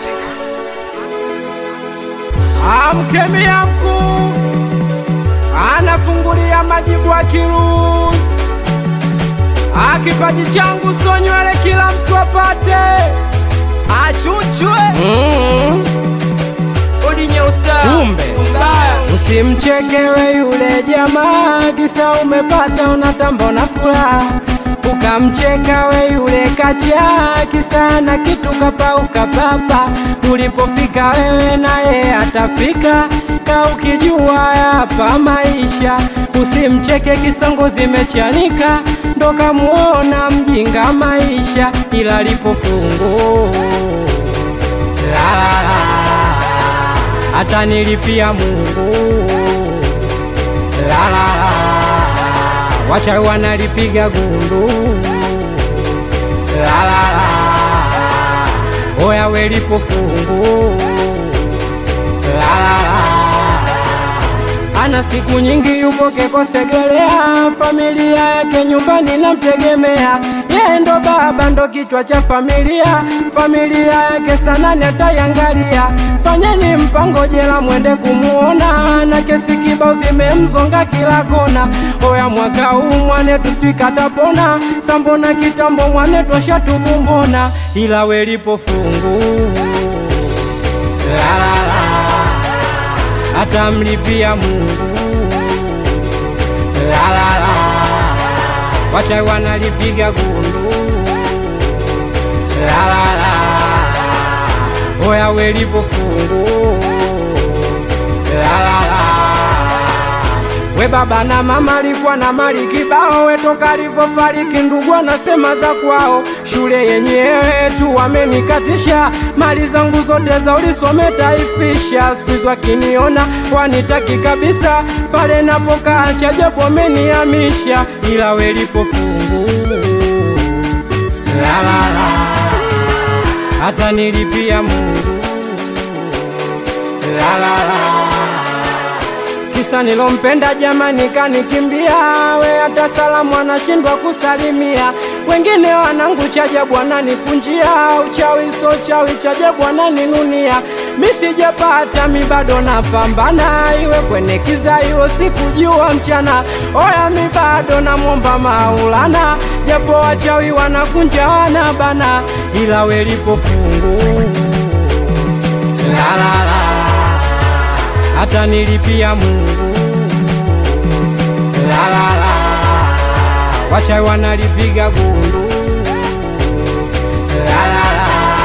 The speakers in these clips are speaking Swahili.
Amkemia mkuu anafungulia majibu akiruhusu, akipaji changu so nywele kila mtu apate achuchwe mm. odinye usta Kumbe. mbaya Usimchekewe yule jamaa, kisa umepata unatamba na furaha, ukamcheka we yule kacha, kisa na kitu kapauka papa. Ulipofika wewe naye atafika, ka ukijua hapa maisha. Usimcheke kisongo zimechanika, ndo kamuona mjinga maisha, ila lipofungu la la la hata nilipia Mungu la la la, wachawi wanalipiga gundu la la la, oya welipo fungu la la la, ana siku nyingi yupo Kekosegelea, familia yake nyumbani namtegemea, yeye ndo baba ndo kichwa cha familia, familia yake sana nitaiangalia. Fanyeni mpango jela mwende kumuona, na kesi kibao zimemzonga kila kona. Oya mwaka huu mwanetu sijui katapona, sambona kitambo mwanetu ashatubumbona, ila welipo fungu la la la atamlipia Mungu la la la, wachawi wanalipiga gundu la la la, oya welipo fungu la la la, we baba na mama alikuwa na mali kibao, we toka alivyofariki ndugu anasema za kwao, shule yenyewe tu wamenikatisha, mali zangu zote za ulisome taifisha, siku hizi wakiniona wanitaki kabisa, pale napokaa chajabu wamenihamisha, ila welipo fungu la la la, hata nilipia Mungu la la la kisa nilompenda jamani kanikimbia, we hata salamu anashindwa kusalimia. Wengine wanangu chajabu wananipunjia, uchawi so chawi chajabu wananinunia. Mi sijapata mi bado napambana, iwe kwenye kiza iwe sikujua mchana. Oya mi bado namwomba Maulana, japo wachawi wanakunja wanabana, ila welipo fungu la la la hata nilipia Mungu la la la, wachawi wanalipiga gundu la la la,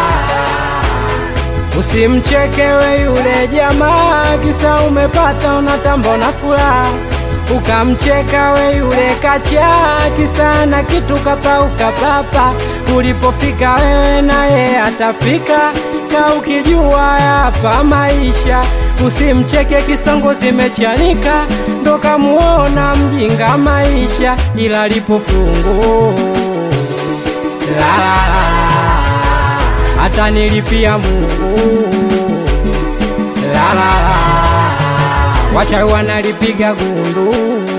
usimchekewe yule jamaa, kisa umepata unatamba na furaha ukamcheka we yule kacha, kisa na kitu kapauka papa. Ulipofika wewe naye atafika, ka ukijua hapa maisha. Usimcheke kisongo zimechanika, ndo kamuona mjinga maisha, ila lipo fungu la la la, hata nilipia Mungu la la la wachawi wanalipiga gundu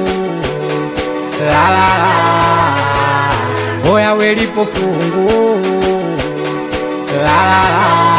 la la la, oya welipo fungu la la la.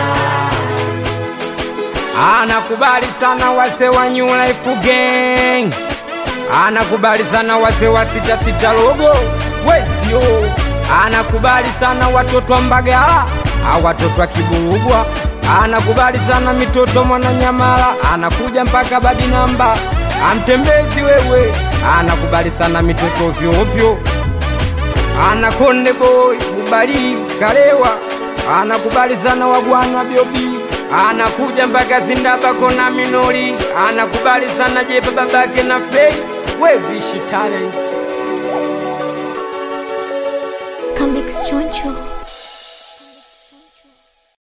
Anakubali sana wase wa New Life Gang, anakubali sana wase wa sita sita logo wesio, anakubali sana watoto wa Mbagala, au watoto wa Kiburugwa anakubali sana mitoto Mwananyamala, anakuja mpaka badi namba amtembezi wewe, anakubali sana mitoto vyovyo, ana Konde Boy Bubali Kalewa, anakubali sana wagwana Biobi, anakuja mpaka Zindabako na Minori, anakubali sana Jepa babake na Fei, we vishi talent